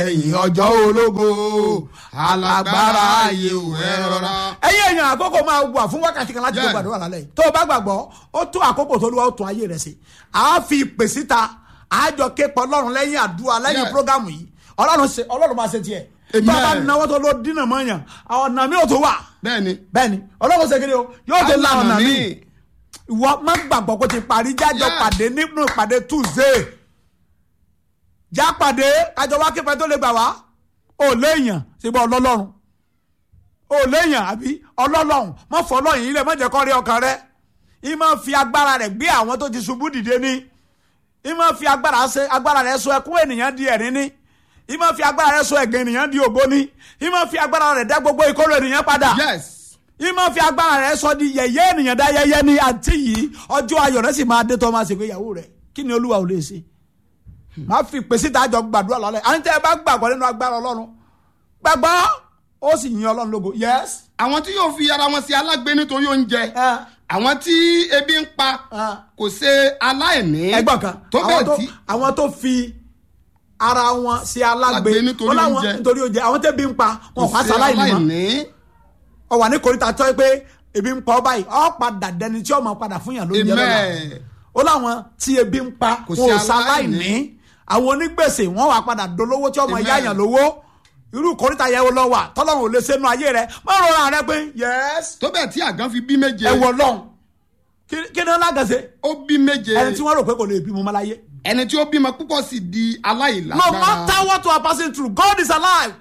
ẹ̀yìn ọjọ́ ológo alágbára ayé ò ẹ rọra. ẹ̀yin èèyàn àkókò máa wà fún wákàtí kan láti tó Yeah. gbàdúrà lálẹ́ yìí tó o bá gbàgbọ́ ó tó àkókò tó lùwà ó tún ayé rẹ̀ sí a fi ìpè síta àjọ képọ̀ ọlọ́run lẹ́yìn àdúrà lẹ́yìn Yeah. prógámù yìí ọlọ́run ṣe ọlọ́run máa ṣe tiẹ̀ Amen. tó o bá náwó tó ló dínà mọ́ yàn àwọn ọ̀nà mi ò tó wà bẹ́ẹ̀ni. bẹ́ẹ̀ni ọlọ́run ṣe kiri o yóò tó la ọ̀nà mi mi. ìwọ má gbàgbọ́ kó ti parí jájọ Yeah. pàdé nínú ìpàdé tuesday já pàdé kájọ wá kípẹ́ tó lè gbà wá ò léèyàn síbẹ̀ ọlọ́lọ́run ò léèyàn àbí ọlọ́lọ́run mọ́ fọlọ́yìn ilẹ̀ mọ́ jẹ́ kọ́ rí ọkàn rẹ ìmọ̀ fi agbára rẹ̀ gbé àwọn tó ti ṣubú dìde ní ìmọ̀ fi agbára ṣe agbára rẹ̀ sọ ẹkún ènìyàn di ẹ̀rín ní ìmọ̀ fi agbára rẹ̀ sọ ẹ̀gàn ènìyàn di ògo ní ìmọ̀ fi agbára rẹ̀ dá gbogbo ìkórè ènìyàn padà yes. ìmọ̀ fi agbára rẹ̀ sọ di yẹ̀yẹ́ ènìyàn dá yẹ́yẹ́ ní àǹtí yìí ọjọ́ ayọ̀ rẹ̀ sì máa dé tó máa ṣègbéyàwó rẹ̀ kí ni olúwa ò lè ṣe. máa fi pèsè ìdájọ́ gbàdúrà lálẹ́ àǹtí ẹ bá gbàgbọ́ nínú agbára ọlọ́run gbàgbọ́ ó sì yin ọlọ́run lógo yes. àwọn tí yóò fi ara wọn sí alágbe nítorí oúnjẹ Ah. àwọn tí ebi ń pa Ah. kò ṣe aláìní. ẹgbọ́n kan tó àwọn bẹ́ẹ̀ tó tí àwọn tó fi ara wọn sí alágbe Alágbe nítorí wọn láwọn oúnjẹ. nítorí oúnjẹ àwọn tẹ́bi ń pa wọn kò wá ṣe sáláì ní mọ́ aláìní. ọ wà ní koríta tó yẹ pé ebi ń pa ọ báyìí ọ padà dẹni tí ọmọ padà fún yàn lóúnjẹ lọ́la amen. ó láwọn tí ebi ń pa Kò wọn ò sí ṣaláìní aláìní. àwọn onígbèsè wọn wà padà dolówó tí ọmọ Amen. ìyá yàn lówó irú koríta yẹn lọ wà tọ́lọ́run ò lè ṣe nu ayé rẹ má rọra rẹ pé yẹs tó bẹ́ẹ̀ tí àgán fi bí méje. ẹ wọ lọ́hùn kí kí ni wọn lágànṣe ó bí méje. ẹni tí wọn rò pé kò lè bímọ ọmọ láyé. ẹni tí ó bímọ púpọ̀ sì di no aláìlágbára. matter what you are passing through God is alive.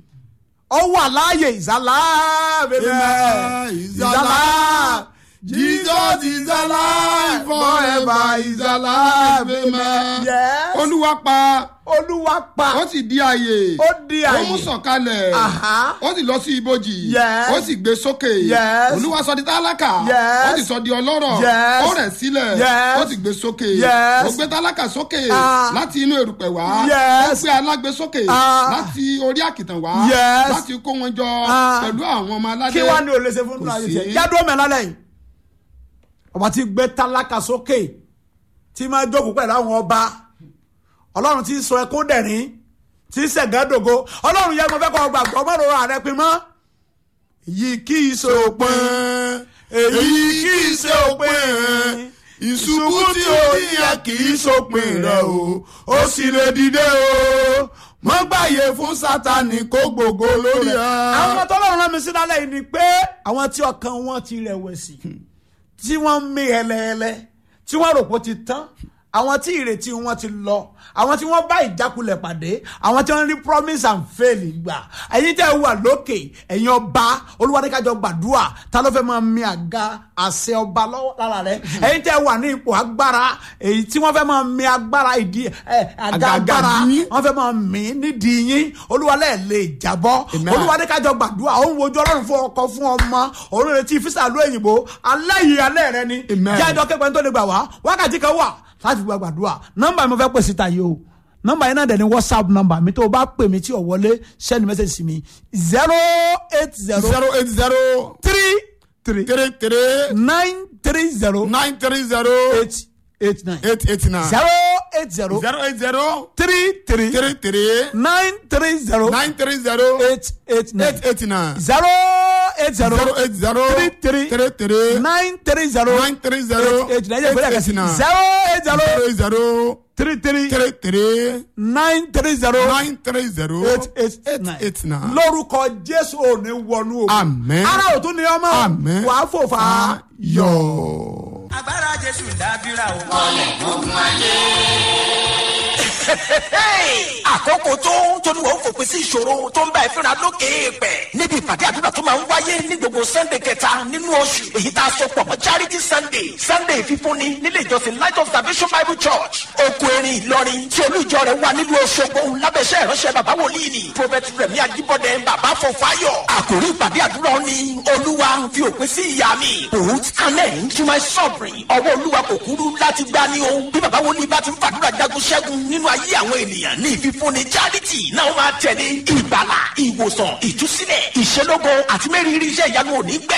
ó wà láàyè is alive. Amen. He's alive. Jesus is alive forever is alive. Amen. Yes. Olúwa pa olúwa pa. ó sì di ààyè. Ó di ààyè. Ó mú sọ̀kalẹ̀. Aha. Ó sì lọ sí ibojì. Yes. Ó sì gbé sókè. Yes. Olúwa sọ di tálákà. Yes. Ó sì sọ di ọlọ́rọ̀. Yes. Ó rẹ̀ sílẹ̀. Yes. Ó sì gbé sókè. Yes. Ó gbé tálákà sókè. Ah. Láti inú erùpẹ̀ wá. Yes. Ó gbé alágbe sókè. Ah. Láti orí àkìtàn wá. Yes. Láti kó wọn jọ Ah. pẹ̀lú àwọn ọmọ aládé. kí wàá ní o lè ṣe fún Kò nínú ayé sí. tiẹ̀ yádùn ọmọ ẹ̀lálẹ̀ yìí ọba tí gbé tálákà sókè tí máa jókòó pẹ̀lú àwọn ọba ọlọ́run tí sọ ẹkún dẹ̀rín tí sẹ̀gádògo ọlọ́run yẹn mo fẹ́ kọ́ ọ gbàgbọ́ mọ́rọ̀ ààrẹ pin mọ́ èyí kì í ṣe òpin èyí kì í ṣe òpin ìṣubú tí ó yẹ kì í ṣòpin rẹ o ó sì lè dìde o mọ́ gbàyè fún sátani kó gbogbo lórí ẹ. àwọn tọ́lọ́run rán mi sí lálẹ́ yìí ni pé àwọn tí ọkàn wọn ti rẹ̀wẹ̀sì tí wọ́n ń mí hẹlẹ́hẹlẹ́ tí wọ́n rò pé ó ti tán àwọn tí ìrètí wọn ti lọ àwọn tí wọ́n bá ìjákulẹ̀ pàdé àwọn tí wọ́n rí promise and fail gbà ẹ̀yin tẹ́ ẹ wà lókè ẹ̀yin ọba olúwadékájọ gbàdúrà ta ló fẹ́ máa mi àga àṣẹ ọba lọ́wọ́ lára rẹ ẹ̀yin tẹ́ ẹ wà ní ipò agbára èyí tí wọ́n fẹ́ máa mi agbára ìdí ẹ̀ àga Àga agbára yín. wọ́n fẹ́ máa mí nídìí yín olúwalẹ̀ lè jábọ́ Amen. olúwadé kájọ gbàdúrà ó ń wojú ọlọ́run fún ọkọ fún ọmọ òun retí físà ló òyìnbó alẹ́ yìí alẹ́ rẹ ni Amen. jẹ́ ẹjọ́ kẹ́gbẹ́ tó lè gbà wá wákàtí kan wà láti gba gbàdúrà nọ́mbà mi fẹ́ pè síta yìí o nọ́mbà yìí náà dẹ̀ ni whatsapp nọ́mbà mi tó o bá pè mí tí o wọlé send message sí mi zero eight zero zero eight zero three three three three nine three zero nine three zero eight eight nine eight eight nine zero eight zero zero eight zero three three three three nine three zero nine three zero eight eight nine eight eight nine zero eight zero zero eight zero three three three three nine three zero nine three zero eight eight nine yẹ eight eight nine zero eight zero zero eight zero three three three three nine three zero nine three zero eight eight eight nine eight nine. lórúkọ jésù ò ní wọnú o Àmín. ara ò tún ní ọmọ Àmín. wàá fò fà á yọ. agbára jésù dábìrà o. àkókò tó tóníwọ̀ ń fòpin sí ìṣòro tó ń bá ẹ fínra lókè èèpẹ̀ níbi ìpàdé àdúrà tó máa ń wáyé ní gbogbo sunday kẹta nínú oṣù èyí tá a sọ pọ̀ mọ́ charity sunday sunday fífúnni nílé ìjọsìn light of salvation bible church oko erin ìlọrin tí olú ìjọ rẹ̀ wà nílùú òṣogbo lábẹ́sẹ̀ ìránṣẹ́ bàbá wòlíì ni prophet rẹ̀mí ajíbọ̀dé bàbá fọfáyọ̀ àkòrí ìpàdé àdúrà ni olúwa fi òpin sí ìyá mi put an end to my suffering ọwọ́ olúwa kò kúrú láti gbá ní o bí bàbá wòlíì bá ti ń fàdúrà jagun ṣẹ́gun nínú ayé àwọn ènìyàn ní ìfífúnni charity náà máa tẹ̀lé ìgbàlà ìwòsàn ìtúsílẹ̀ ìṣelógo àti mẹ́rìírí iṣẹ́ ìyanu òní gbẹ